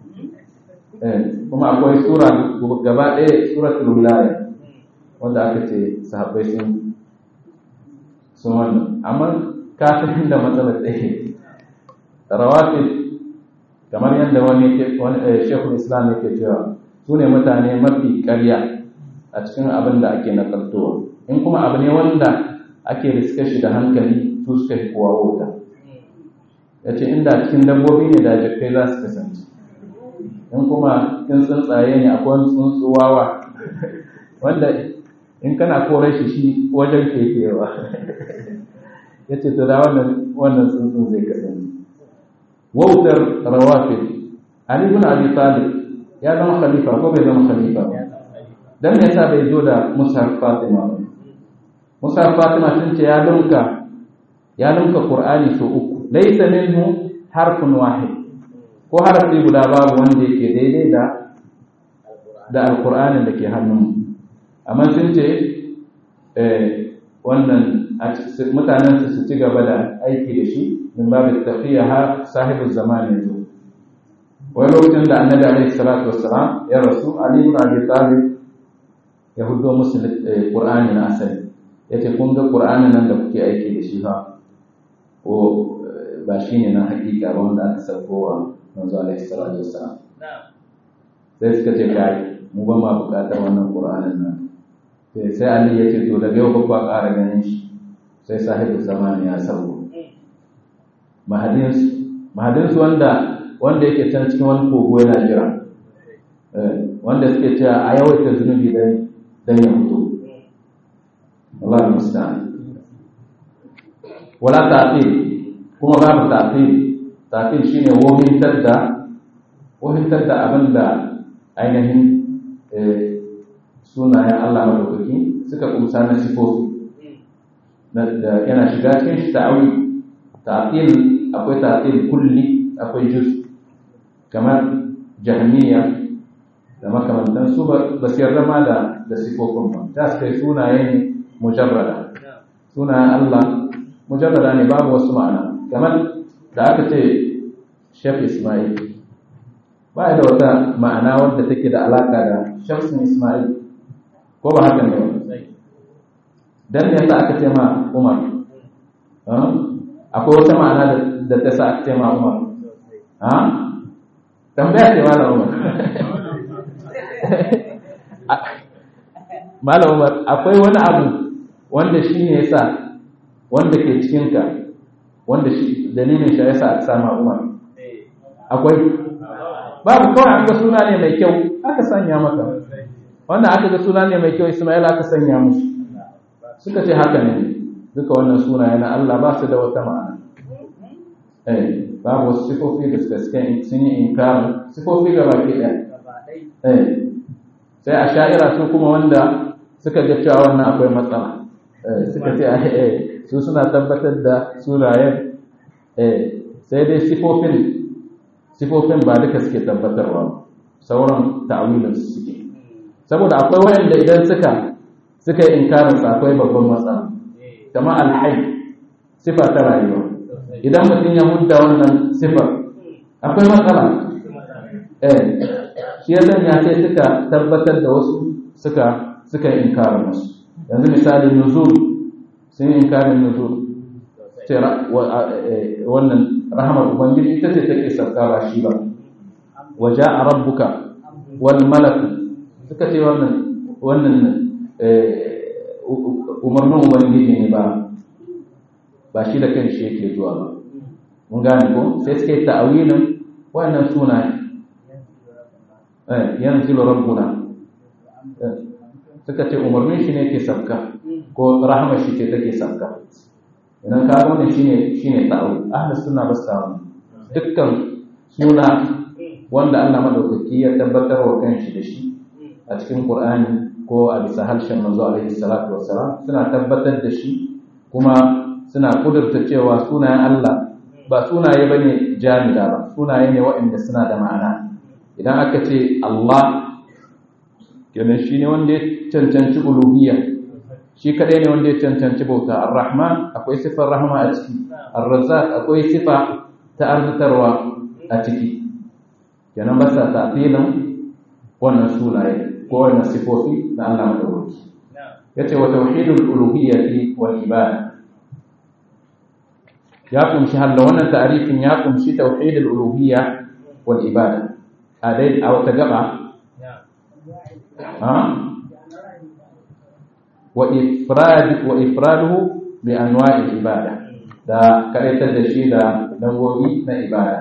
kuma akwai sura gaba ɗaya suratul wilaya wanda aka ce sahabbai sun sun wannan amma kafin da matsalar ɗaya rawatib kamar yadda wani shekul islam yake cewa su ne mutane mafi ƙarya a cikin abin da ake nakaltowa in kuma abu ne wanda ake riska shi da hankali su suka yi kowa wuta ya ce inda cikin dabbobi ne da jikai za su kasance in kuma cikin tsuntsaye ne akwai wani tsuntsuwawa wanda in kana kore shi shi wajen kekewa ya ce to da wannan tsuntsun zai kasance wautar rawafid ali ibn abi talib ya zama khalifa ko bai zama khalifa ba dan me yasa bai zo da mushaf fatima ba mushaf fatima sun ce ya dunka ya dunka qur'ani so uku laysa minhu harfun wahid ko harafi guda babu wanda yake daidai da da alqur'anin da ke hannun amma sun ce eh wannan mutanen su ci gaba da aiki da shi min babu tafiya har sahibu zaman ya zo wani lokacin da annabi alaihi salatu wassalam ya rasu ali ibn abi talib ya hudo musu qur'ani na asali ya ce kun ga ƙur'anin nan da kuke aiki da shi fa ko ba shi ne na hakika ba wanda aka sauko wa manzo alaihi salatu wassalam sai suka ce kai mu ba ma buƙatar wannan ƙur'anin nan sai Ali ya ce to daga yau ba ku ƙara ganin shi sai sahibu zamani ya sauko mahadinsu mahadinsu wanda wanda yake can cikin wani kogo yana jira wanda suke cewa a yawaita zunubi dan ya fito Allah musta'an wala ta'til kuma babu ta'til ta'til shine wohintar da wohintar da abin da ainihin sunayen Allah madaukaki suka kumsa na sifofi yana shiga cikin shi ta'awi ta'til akwai ta'til kulli akwai juz kamar jahmiya da makamantan su ba su yarda ma da da sifofin ba ta su kai sunaye ne mujarrada sunayen Allah mujarrada ne babu wasu ma'ana kamar da aka ce Shef Ismail ba da wata ma'ana wadda take da alaka da Shamsun Ismail ko ba haka ne ba dan ne yasa aka ce ma Umar akwai wata ma'ana da ta sa aka ce ma Umar ha tambaya ce malam Umar malam Umar akwai wani abu wanda shi ne yasa wanda ke cikin ka wanda shi dalilin shi yasa aka sama Umar akwai babu kawai an ga suna ne mai kyau aka sanya maka wanda aka ga suna ne mai kyau Ismail aka sanya musu suka ce haka ne duka wannan sunaye na Allah ba su da wata ma'ana eh babu wasu sifofi da suka suka sun yi inkarin sifofi ga baki ɗaya eh sai a sha'ira su kuma wanda suka ga cewa wannan akwai matsala suka ce eh su suna tabbatar da sunayen eh sai dai sifofin sifofin ba duka suke tabbatarwa sauran ta'awilin su suke saboda akwai wayanda idan suka suka yi inkarin sa akwai babban matsala kamar alhai sifa ta rayuwa idan mutum ya hudda wannan sifar akwai matsala eh shi ya sanya sai suka tabbatar da wasu suka suka yi inkarin wasu yanzu misali nuzul sun yi inkarin nuzul ce wannan rahamar ubangiji ita ce take sauka ba shi ba waje a rabbuka wal malaku suka ce wannan wannan umarnin ubangiji ne ba ba shi da kan shi yake zuwa ba mun gane ko sai suka yi ta'awilin wannan sunaye yanzu rabbuna suka ce umarnin shi ne ke sabka ko rahama shi ce take sabka idan ka gane shine shine ta'awu ahlus sunna ba sa dukkan suna wanda Allah madaukaki ya tabbatar wa kanshi da shi a cikin Qur'ani ko a bisa harshen manzo alaihi salatu wassalam suna tabbatar da shi kuma suna kudurta cewa sunayen Allah ba sunaye bane jamida ba sunaye ne waɗanda suna da ma'ana idan aka ce Allah kenan shi ne wanda ya cancanci uluhiyya shi kadai ne wanda ya cancanci bauta ar-rahman akwai sifar rahma a ciki ar-razzaq akwai sifa ta arzitarwa a ciki kenan ba sa ta'tilin wannan sunaye ko wannan sifofi na Allah madaukaki yace wa tauhidul uluhiyyati wal ibada ya kumshi halla wannan ta'arifin ya kumshi tauhidul uluhiyya wal ibada a dai a wata gaba wa ifrad wa ifraduhu bi anwa'i ibada da karaitar da shi da dangogi na ibada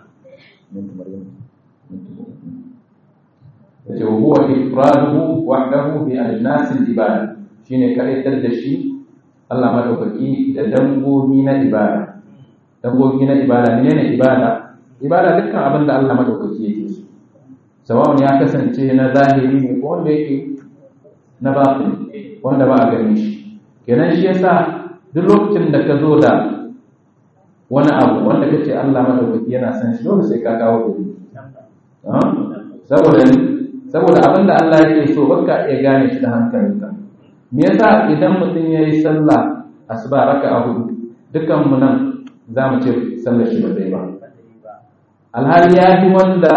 yace huwa ifraduhu wahdahu bi ajnasil ibada shine karaitar da shi Allah madaukaki da dangogi na ibada dangogi na ibada menene ibada ibada dukkan abin da Allah madaukaki yake so sawa'un ya kasance na zahiri ne ko wanda yake na batin wanda ba a gani shi kenan shi yasa duk lokacin da ka zo da wani abu wanda kace Allah madaukaki yana son shi dole sai ka kawo dalili saboda saboda abin da Allah yake so baka iya gane shi da hankalinka me yasa idan mutum yayi sallah asuba raka'a hudu dukkan mu nan zamu ce sallar shi ba zai ba alhali ya fi wanda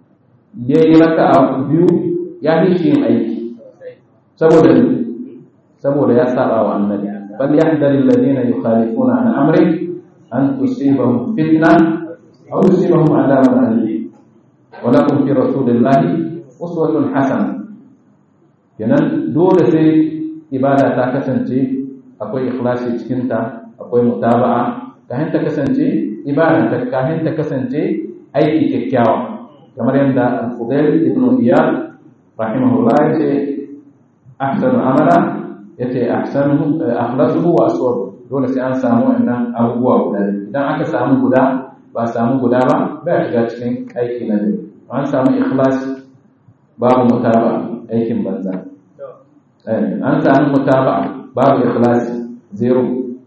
ya yi raka a biyu ya fi shi yin aiki saboda saboda ya saba wa annabi bal yahdharil ladina yukhalifuna an amri an tusibahum fitna aw yusibahum adhabun alim wa lakum fi rasulillahi uswatun hasana kenan dole sai ibada ta kasance akwai ikhlasi cikin ta akwai mutaba'a kahin ta kasance ibada ta kahin ta kasance aiki kyakkyawa kamar yadda al-Fudail ibn Iyad rahimahullah yace ahsanu amala yace ahsanu akhlasuhu wa aswabu dole sai an samu wannan abubuwa guda idan aka samu guda ba samu guda ba ba shiga cikin aiki na dare an samu ikhlas babu mutaba aikin banza an samu mutaba babu ikhlas zero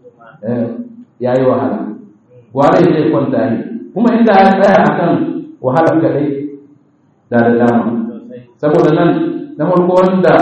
yayi wahala ware zai kwanta ne kuma inda ya tsaya akan wahalar kadai da da dama saboda nan na farko wanda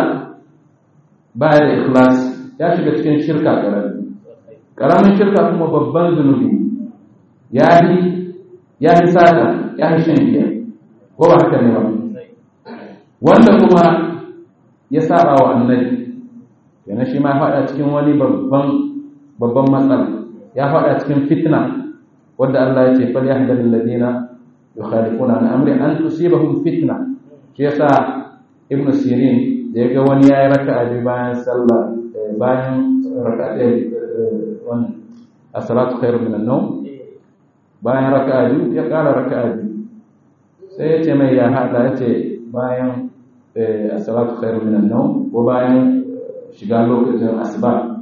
baya da ikhlas ya shiga cikin shirka karami karamin shirka kuma babban zunubi ya yi ya yi sata ya yi shan giya ko ba haka ne ba wanda kuma ya saba wa annabi yana shi ma faɗa cikin wani babban babban matsala ya faɗa cikin fitna wanda Allah ya ce fal yahdharil ladina yukhalifuna an amri an tusibahum fitna shi yasa ibnu sirin da yaga wani yayi raka'a biyu bayan sallah bayan raka'a wannan as-salatu khairu minan nawm bayan raka'a biyu ya kara raka'a biyu sai ya ce mai ya hada ya ce bayan as-salatu khairu minan nawm ko bayan shiga lokacin asuba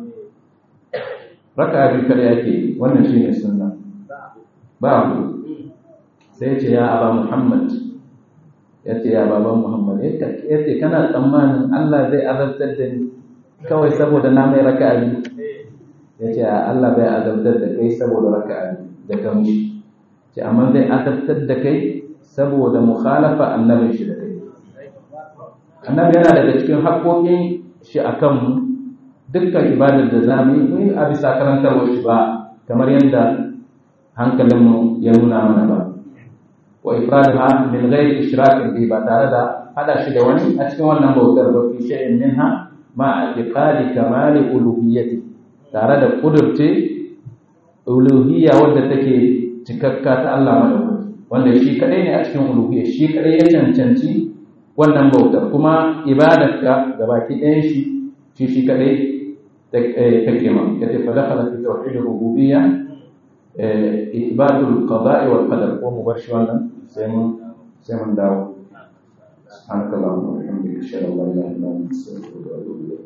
raka'a biyu kada yake wannan shine sunna ba ku sai ce ya aba muhammad ya ce ya baban muhammad ya ce kana tsammanin allah zai azabtar da ni kawai saboda na mai raka biyu ya ce allah bai azabtar da kai saboda raka da kamshi ce amma zai azabtar da kai saboda mukhalafa annabin shi da kai annabi yana daga cikin haƙoƙin shi a kanmu dukkan ibadar da za mu yi a bisa karantarwar shi ba kamar yadda hankalinmu ya nuna mana ba wa ifradha min ghairi ishrakin bi ba tare da hada shi da wani a cikin wannan bautar ba fi shay'in minha ma i'tiqadi kamali uluhiyyati tare da kudurce uluhiyya wadda take cikakka ta Allah madaukaki wanda shi kadai ne a cikin uluhiyya shi kadai ya cancanci wannan bautar kuma ibadarka gabaki ɗayan shi shi shi kadai take ma yace fa dakhala fi tawhid rububiyya ithbatul qada'i wal qadar ko mu bar shi wannan sai mun sai mun dawo subhanakallahumma wa bihamdika ashhadu an la ilaha illa anta astaghfiruka wa atubu ilayk